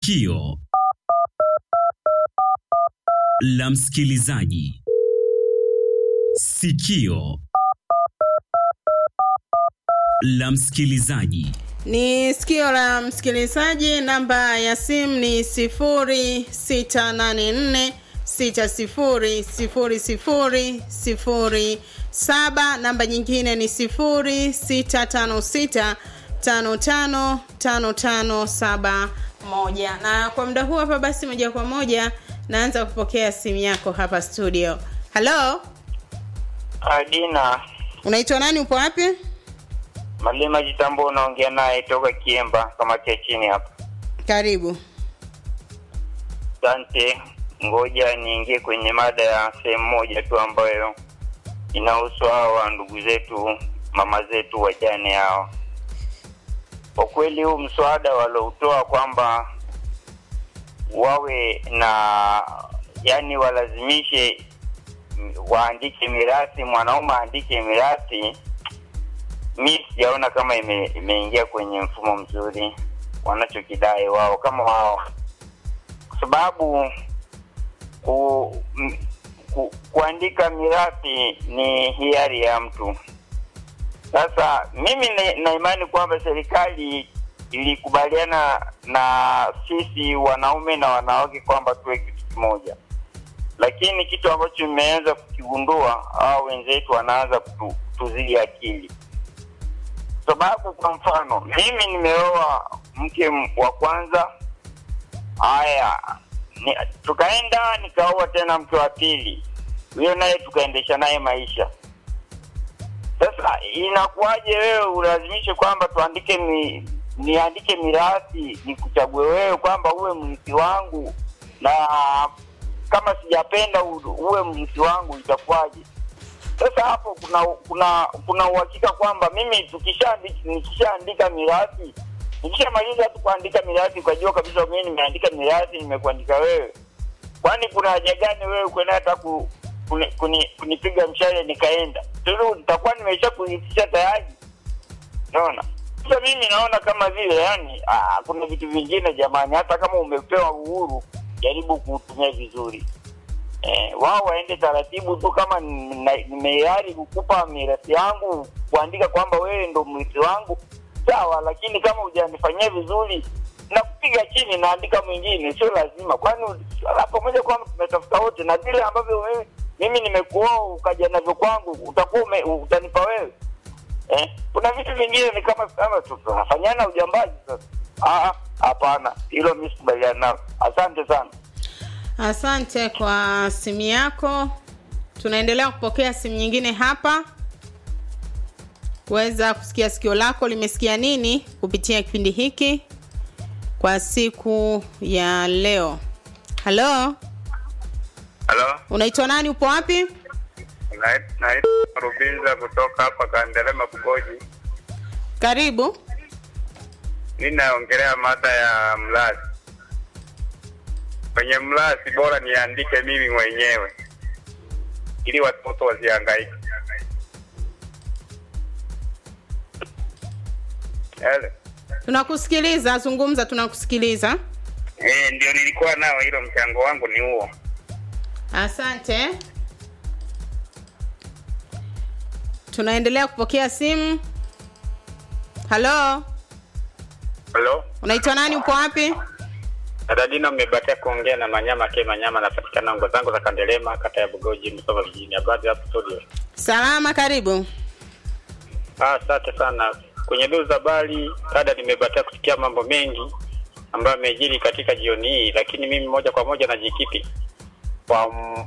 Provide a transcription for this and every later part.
Sikio la msikilizaji. Sikio la msikilizaji. Ni sikio la msikilizaji. Namba ya simu ni 0684 60 00 07. Namba nyingine ni 0656 55 55 71. Na kwa muda huu hapa, basi moja kwa moja naanza kupokea simu yako hapa studio. Halo, Adina unaitwa nani? Upo wapi? Malima Jitambo, unaongea naye toka Kiemba, kamati ya chini hapa. Karibu. Asante, ngoja niingie kwenye mada ya sehemu moja tu ambayo inahusu hawa ndugu zetu, mama zetu wajane hawa. Kwa kweli huu mswada waloutoa kwamba wawe na yani, walazimishe mm, waandike mirathi, mwanaume aandike mirathi, mi sijaona kama ime, imeingia kwenye mfumo mzuri wanachokidai wao kama wao, kwa sababu ku, m, ku, kuandika mirathi ni hiari ya mtu. Sasa mimi na, na imani kwamba serikali ilikubaliana na sisi wanaume na wanawake kwamba tuwe kitu kimoja, lakini kitu ambacho imeanza kukigundua hao wenzetu wanaanza kutu, kutuzidi akili sababu kwa mfano mimi nimeoa mke m- wa kwanza haya ni, tukaenda nikaoa tena mke wa pili huyo naye tukaendesha naye maisha sasa inakuwaje wewe ulazimishe kwamba tuandike mi, niandike mirathi nikuchague wewe kwamba uwe mrithi wangu na kama sijapenda u- uwe mrithi wangu itakuwaje sasa hapo kuna kuna kuna uhakika kwamba mimi tukishaandika nikishaandika mirathi nikishamaliza tu kuandika mirathi ukajua kabisa mimi nimeandika mirathi nimekuandika wewe kwani kuna haja gani wewe kwenda hata ku, kuni, kuni, kunipiga mshale nikaenda sasa nitakuwa nimesha kuitisha tayari naona sasa mimi naona kama vile yani aa, kuna vitu vingine jamani hata kama umepewa uhuru jaribu kuutumia vizuri eh, wao waende taratibu tu kama nina- nimeari kukupa mirathi yangu kuandika kwamba wewe ndo mrithi wangu sawa lakini kama hujanifanyia vizuri na kupiga chini naandika mwingine sio lazima kwani la pamoja kwamba tumetafuta wote na vile ambavyo mimi, mimi nimekuoa ukaja navyo kwangu utakuwa ume- utanipa wewe eh? kuna vitu vingine ni kama kama tu- tunafanyana ujambazi sasa Ah, ah, hapana hilo mi sikubaliana nalo asante sana Asante kwa simu yako. Tunaendelea kupokea simu nyingine hapa kuweza kusikia sikio lako limesikia nini kupitia kipindi hiki kwa siku ya leo. Halo, halo unaitwa nani? Upo wapi? naitwa Rubinza kutoka hapa Kandelema Bugoji. Karibu. Mi naongelea mada ya mlazi. Kwenye mlazi bora niandike mimi mwenyewe ili watoto wasihangaike. Ele. Tunakusikiliza, zungumza, tunakusikiliza. Eh, ndio nilikuwa nao, hilo mchango wangu ni huo. Asante. Tunaendelea kupokea simu. Halo, Halo, unaitwa nani? Upo wapi? dada Dina, mmebatia kuongea na Manyama ke Manyama, napatikana ngo zangu za Kandelema, kata ya Bugoji, Msoma vijijini. Habari hapo studio? Salama, karibu. Ah, Asante sana. Kwenye duu za habari, dada, nimebatia kusikia mambo mengi ambayo yamejiri katika jioni hii, lakini mimi moja kwa moja najikiti kwa m-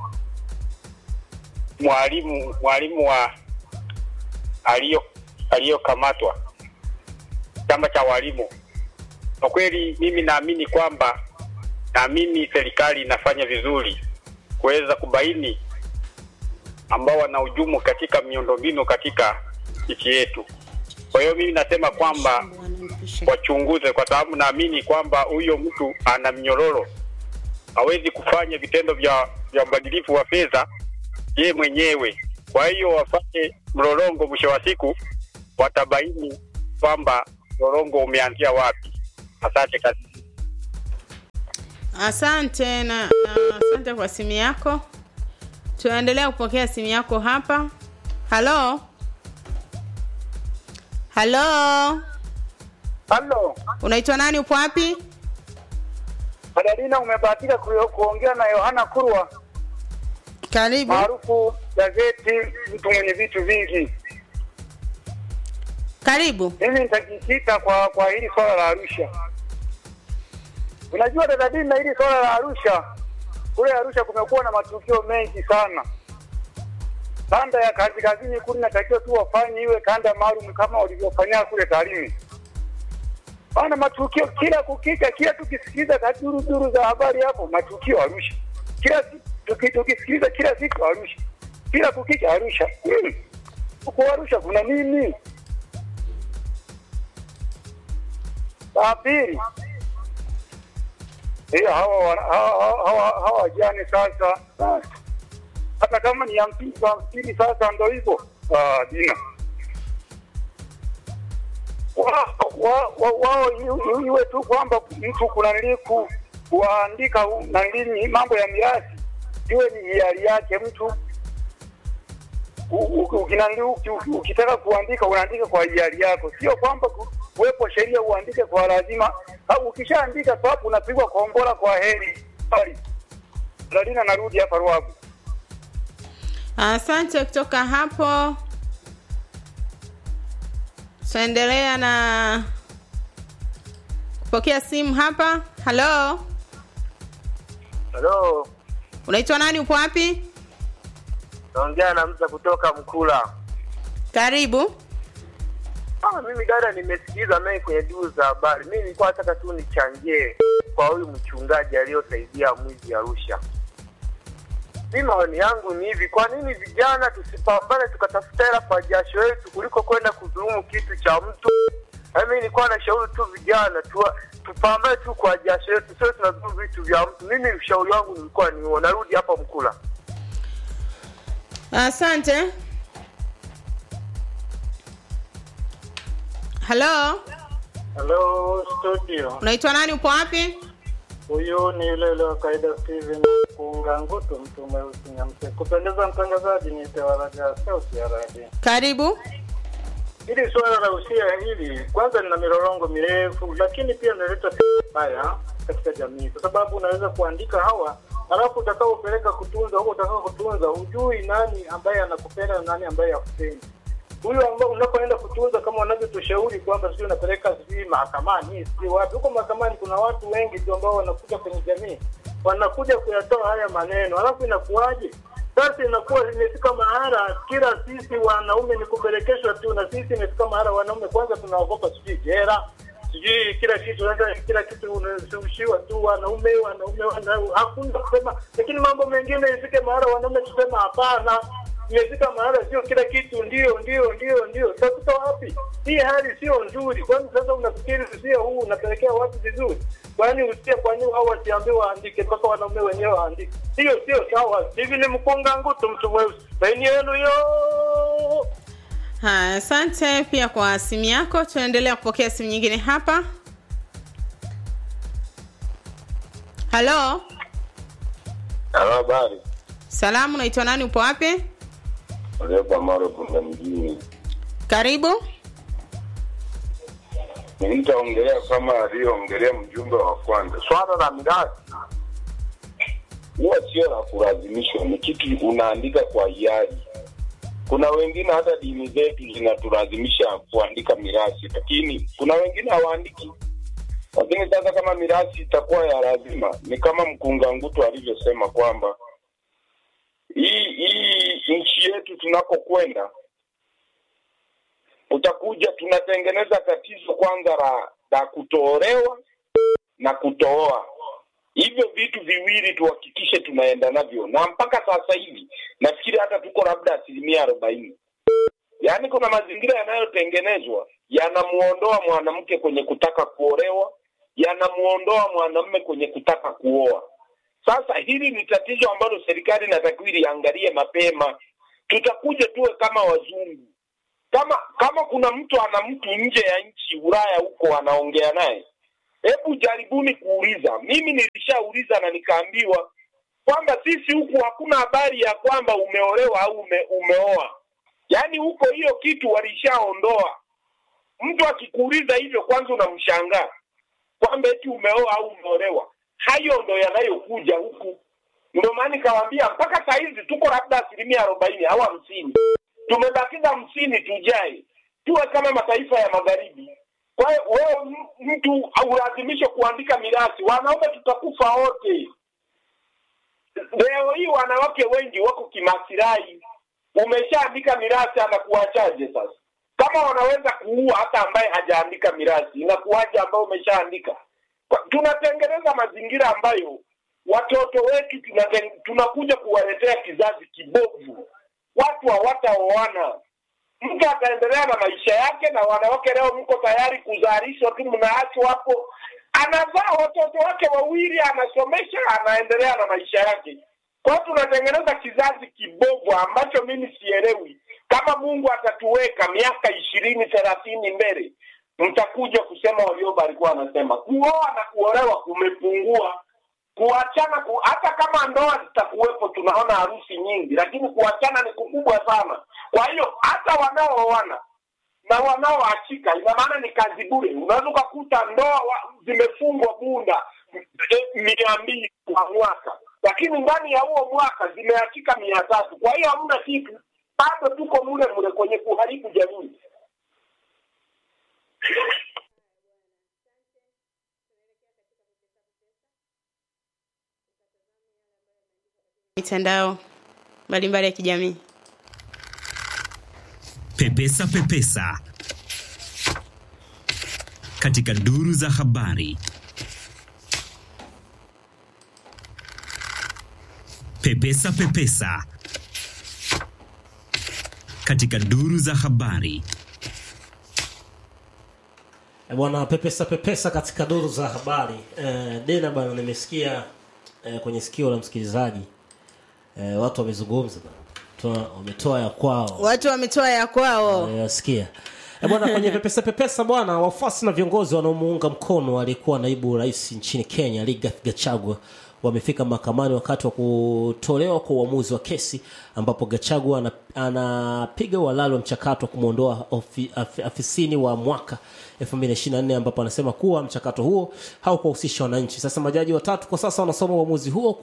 mwalimu mwalimu wa aliyo aliyokamatwa chama cha walimu. Kwa kweli mimi naamini kwamba naamini serikali inafanya vizuri kuweza kubaini ambao wanahujumu katika miundombinu katika nchi yetu. Kwa hiyo mimi nasema kwamba wachunguze, kwa sababu naamini kwamba huyo mtu ana mnyororo, hawezi kufanya vitendo vya vya ubadilifu wa fedha ye mwenyewe. Kwa hiyo wafanye mlolongo, mwisho wa siku watabaini kwamba mlolongo umeanzia wapi. Asante kazi. Asante na, na asante kwa simu yako. Tunaendelea kupokea simu yako hapa. Halo, halo, Halo, unaitwa nani? Upo wapi? Madalina, umebahatika ku- kuongea na Yohana Kurwa Karibu. maarufu gazeti, mtu mwenye vitu vingi. Karibu. Mimi nitajikita kwa kwa hili swala la Arusha. Unajua Dadadina, hili swala la Arusha, kule Arusha kumekuwa na matukio mengi sana. Kanda ya kazi kazini kule inatakiwa tu wafanye iwe kanda maalum kama walivyofanyia kule Tarime. Maana matukio kila kukicha, kila tukisikiliza kaduru duru za habari hapo, matukio Arusha. Kila si- tuki- tukisikiliza kila siku Arusha, kila kukicha Arusha. Hmm. Huko Arusha kuna nini? La pili, hiyo hawa wana- hawa hawa- hawa- hawa wajane sasa, ah, hata kama ni hamsini kwa hamsini, sasa ndo hivyo Ah, Dina wao wa, wa, wao iwe- iwe tu kwamba mtu kuna nili ku, kuandika u- na nini mambo ya mirathi iwe ni hiari yake mtu U- u- ukinanili uki- uki- ukitaka kuandika unaandika kwa hiari yako, sio kwamba ku- kuwepo sheria uandike kwa lazima. Au ukishaandika tu hapo unapigwa kombora kwa heri. Sorry. Ladina, narudi hapa Ruabu. Asante kutoka hapo. Tunaendelea na kupokea simu hapa. Halo, Halo, unaitwa nani? Upo wapi? naongea na Msa kutoka Mkula. Karibu. Ah, mimi dada, nimesikiliza naye kwenye duru za habari. Mimi nilikuwa nataka tu nichangie kwa huyu mchungaji aliyosaidia mwizi Arusha. Mi maoni yangu ni hivi, kwa nini vijana tusipambane tukatafuta hela kwa jasho yetu kuliko kwenda kudhulumu kitu cha mtu? Na mimi nilikuwa nashauri tu vijana tu, tupambane tu kwa jasho yetu, sio tunadhulumu vitu vya mtu. Mimi ushauri wangu nilikuwa ni huo. Narudi hapa Mkula. Asante. Halo, Hello studio, unaitwa nani? Upo wapi? huyu ni yule yule wa kawaida Steven Kuunga Ngutu, mtu mweusi Nyamse. Kupendeza mtangazaji, ni Tewaraga sauti ya radio. Karibu. Hili suala la usia hili kwanza lina milolongo mirefu, lakini pia linaleta mbaya katika jamii, kwa sababu unaweza kuandika hawa halafu utakaopeleka kutunza huko utakao kutunza, hujui nani ambaye anakupenda na nani ambaye hakupendi. Huyu ambao unapoenda kutunza, kama wanavyotushauri kwamba sijui unapeleka sijui mahakamani, sijui wapi. Huko mahakamani kuna watu wengi tu ambao wanakuja kwenye jamii, wanakuja kuyatoa haya maneno, halafu inakuwaje? Sasa inakuwa imefika mahala kila sisi wanaume ni kupelekeshwa tu, na sisi imefika mahala wanaume kwanza tunaogopa sijui jera sijui kila kitu sasa, kila kitu unashawishiwa tu wanaume wanaume wanaume, hakuna kusema. Lakini mambo mengine ifike mahala wanaume tusema hapana, imefika mahala sio kila kitu ndio ndio ndio ndio. Utakuta wapi? Hii hali sio nzuri. Kwani sasa unafikiri usia huu unapelekea watu vizuri? Kwani usia, kwa nini hao wasiambiwe waandike mpaka wanaume wenyewe waandike? Hiyo sio sawa. Hivi ni mkunga ngutu, mtu mweusi, laini yenu yo Haya, asante pia kwa simu yako. Tunaendelea kupokea simu nyingine hapa. Halo, Halo, habari. salamu, unaitwa nani? Upo wapi? Olepa Maro Bunda mjini. Karibu. Nitaongelea kama aliyoongelea mjumbe wa kwanza. Swala la mirathi huwa sio la kulazimishwa, ni kitu unaandika kwa hiari. Kuna wengine hata dini zetu zinatulazimisha kuandika mirathi, lakini kuna wengine hawaandiki. Lakini sasa kama mirathi itakuwa ya lazima, ni kama mkunga ngutu alivyosema kwamba hii hii nchi yetu tunakokwenda utakuja tunatengeneza tatizo kwanza la la kutoolewa na kutooa hivyo vitu viwili tuhakikishe tunaenda navyo na mpaka sasa hivi nafikiri hata tuko labda asilimia arobaini yaani kuna mazingira yanayotengenezwa yanamuondoa mwanamke kwenye kutaka kuolewa yanamuondoa mwanamume kwenye kutaka kuoa sasa hili ni tatizo ambalo serikali inatakiwa iliangalie mapema tutakuja tuwe kama wazungu kama kama kuna mtu ana mtu nje ya nchi Ulaya huko anaongea naye hebu jaribuni kuuliza. Mimi nilishauliza na nikaambiwa kwamba sisi huku hakuna habari ya kwamba umeolewa au ume, umeoa, yaani huko hiyo kitu walishaondoa. Mtu akikuuliza hivyo, kwanza unamshangaa kwamba eti umeoa au umeolewa. Hayo ndo yanayokuja huku. Ndio maana nikawaambia mpaka saa hizi tuko labda asilimia arobaini au hamsini, tumebakiza hamsini tujae, tuwe kama mataifa ya magharibi. Kwa hiyo wewe m- mtu aulazimishwe kuandika mirathi, wanaume tutakufa wote. Leo hii wanawake wengi wako kimasirai, umeshaandika mirathi, anakuachaje sasa? Kama wanaweza kuua hata ambaye hajaandika mirathi, inakuwaje ambayo umeshaandika? Kwa- Tunatengeneza mazingira ambayo watoto wetu tunaten- tunakuja kuwaletea kizazi kibovu. Watu hawataoana, mtu ataendelea na maisha yake, na wanawake leo mko tayari kuzalishwa tu, mnaachwa hapo, anazaa watoto wake wawili, anasomesha, anaendelea na maisha yake. Kwa hiyo tunatengeneza kizazi kibovu ambacho mimi sielewi. Kama Mungu atatuweka miaka ishirini thelathini mbele, mtakuja kusema Warioba alikuwa anasema kuoa na kuolewa kumepungua kuachana ku, hata kama ndoa zitakuwepo, tunaona harusi nyingi, lakini kuachana ni kukubwa sana. Kwa hiyo hata wanaooana na wanaoachika, ina maana ni kazi bure. Unaweza ukakuta ndoa wa- zimefungwa bunda eh, mia mbili kwa mwaka, lakini ndani ya huo mwaka zimeachika mia tatu. Kwa hiyo hamna kitu, bado tuko mule mule kwenye kuharibu jamii. mitandao mbalimbali ya kijamii. Pepesa Pepesa katika duru za habari. Pepesa Pepesa katika duru za habari. E bwana pepesa pepesa katika duru za habari e, dena bwana nimesikia e, kwenye sikio la msikilizaji e, watu wamezungumza bwana. Toa- wametoa ya kwao Watu wametoa ya kwao. Eh, wasikia E bwana kwenye pepesa pepesa bwana wafuasi na viongozi wanaomuunga mkono aliyekuwa naibu rais nchini Kenya Rigathi Gachagua wamefika mahakamani wakati wa kutolewa kwa uamuzi wa kesi ambapo Gachagua ana- anapiga uhalali wa mchakato wa kumwondoa ofi- af- afisini wa mwaka 2024 ambapo anasema kuwa mchakato huo haukuwahusisha wananchi. Sasa majaji watatu kwa sasa wanasoma uamuzi huo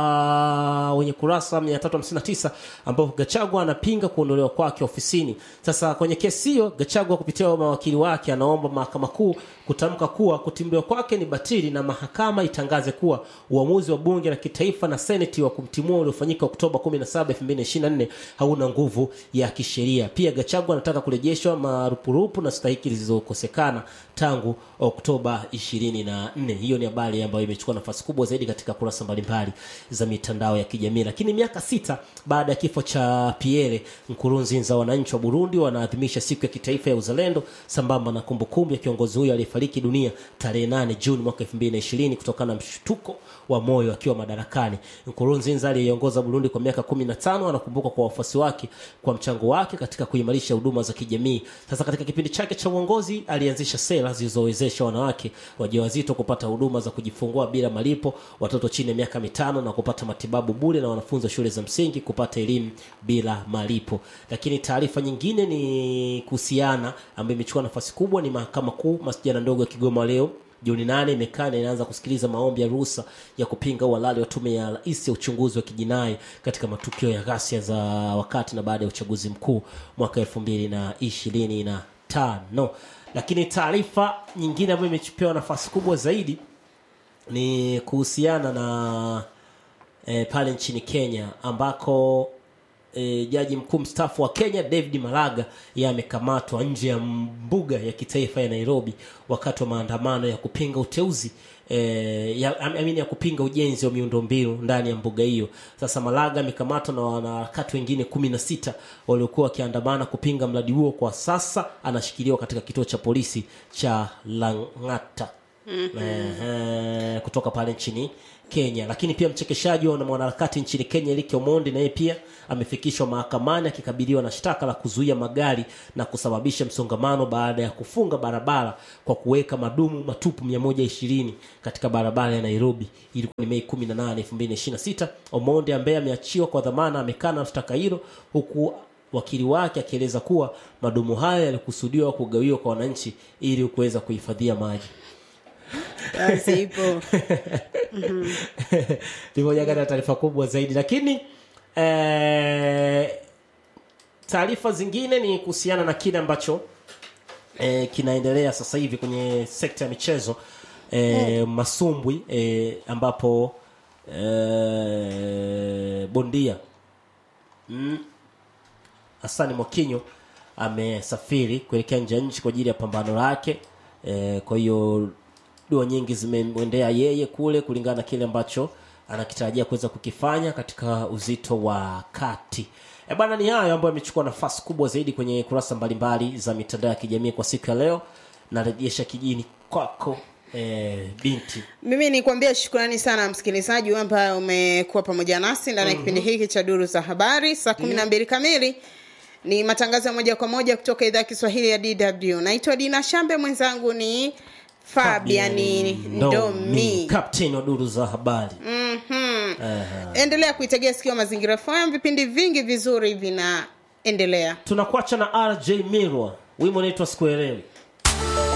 kwa wenye kurasa 359 ambapo Gachagua anapinga kuondolewa kwake ofisini. Sasa kwenye kesi hiyo Gachagua kupitia mawakili wake anaomba mahakama kuu kutamka kuwa kutimliwa kwake ni batili na mahakama itangaze kuwa uamuzi wa bunge la kitaifa na seneti wa kumtimua uliofanyika Oktoba 17, 2024 hauna nguvu ya kisheria. Pia Gachagua anataka kurejeshwa marupurupu na stahiki zilizokosekana tangu Oktoba 24. Hiyo ni habari ambayo imechukua nafasi kubwa zaidi katika kurasa mbalimbali za mitandao ya kijamii. Lakini miaka sita baada ya kifo cha Pierre Nkurunziza, wananchi wa Burundi wanaadhimisha siku ya kitaifa ya uzalendo sambamba na kumbukumbu ya kiongozi huyo aliyefariki dunia tarehe 8 Juni mwaka 2020 kutokana na mshtuko wa moyo akiwa madarakani. Nkurunziza aliyeongoza Burundi kwa miaka 15 anakumbukwa kwa wafuasi wake kwa mchango wake katika kuimarisha huduma za kijamii. Sasa katika kipindi chake cha uongozi alianzisha sera zilizowezesha wanawake wajawazito kupata huduma za kujifungua bila malipo, watoto chini ya miaka mitano na kupata matibabu bure, na wanafunzi wa shule za msingi kupata elimu bila malipo. Lakini taarifa nyingine ni kuhusiana ambayo imechukua nafasi kubwa ni mahakama kuu masijana ndogo ya Kigoma leo Juni nane imekaa na inaanza kusikiliza maombi ya ruhusa ya kupinga uhalali wa tume ya rais ya uchunguzi wa kijinai katika matukio ya ghasia za wakati na baada ya uchaguzi mkuu mwaka elfu mbili na ishirini na tano. Lakini taarifa nyingine ambayo imechupewa nafasi kubwa zaidi ni kuhusiana na e, pale nchini Kenya ambako e, jaji mkuu mstaafu wa Kenya David Maraga yeye amekamatwa nje ya mbuga ya kitaifa ya Nairobi wakati wa maandamano ya kupinga uteuzi e, ya, amini ya kupinga ujenzi wa miundombinu ndani ya mbuga hiyo. Sasa Maraga amekamatwa na wanaharakati wengine kumi na sita waliokuwa wakiandamana kupinga mradi huo. Kwa sasa anashikiliwa katika kituo cha polisi cha Lang'ata Ehe, kutoka pale nchini Kenya. Lakini pia mchekeshaji na mwanaharakati nchini Kenya Eric Omondi naye pia amefikishwa mahakamani akikabiliwa na shtaka la kuzuia magari na kusababisha msongamano baada ya kufunga barabara kwa kuweka madumu matupu 120 katika barabara ya Nairobi. Ilikuwa ni Mei 18, 2026. Omondi ambaye ameachiwa kwa dhamana amekana shtaka hilo huku wakili wake akieleza kuwa madumu hayo yalikusudiwa kugawiwa kwa wananchi ili kuweza kuhifadhia maji. Kazi ipo. ni moja kati ya taarifa kubwa zaidi lakini eh, taarifa zingine ni kuhusiana na kile ambacho eh, kinaendelea sasa hivi kwenye sekta ya michezo eh, masumbwi eh, ambapo eh, bondia mm, Hasani Mwakinyo amesafiri kuelekea nje ya nchi kwa ajili ya pambano lake. E, kwa hiyo dua nyingi zimemwendea yeye kule kulingana na kile ambacho anakitarajia kuweza kukifanya katika uzito wa kati. E bana, ni hayo ambayo yamechukua nafasi kubwa zaidi kwenye kurasa mbalimbali za mitandao ya kijamii kwa siku ya leo. Narejesha kijini kwako e, binti. mimi nikwambia shukrani sana msikilizaji ambaye umekuwa pamoja nasi ndani ya kipindi hiki cha duru za habari saa kumi na mbili kamili ni matangazo ya moja kwa moja kutoka idhaa ya kiswahili ya dw naitwa dina shambe mwenzangu ni fabiani ndomi captain wa duru za habari. Mhm. endelea kuitegea sikio mazingira fm vipindi vingi vizuri vinaendelea Tunakuacha na RJ Mirwa, wimbo unaitwa Sikuelewi.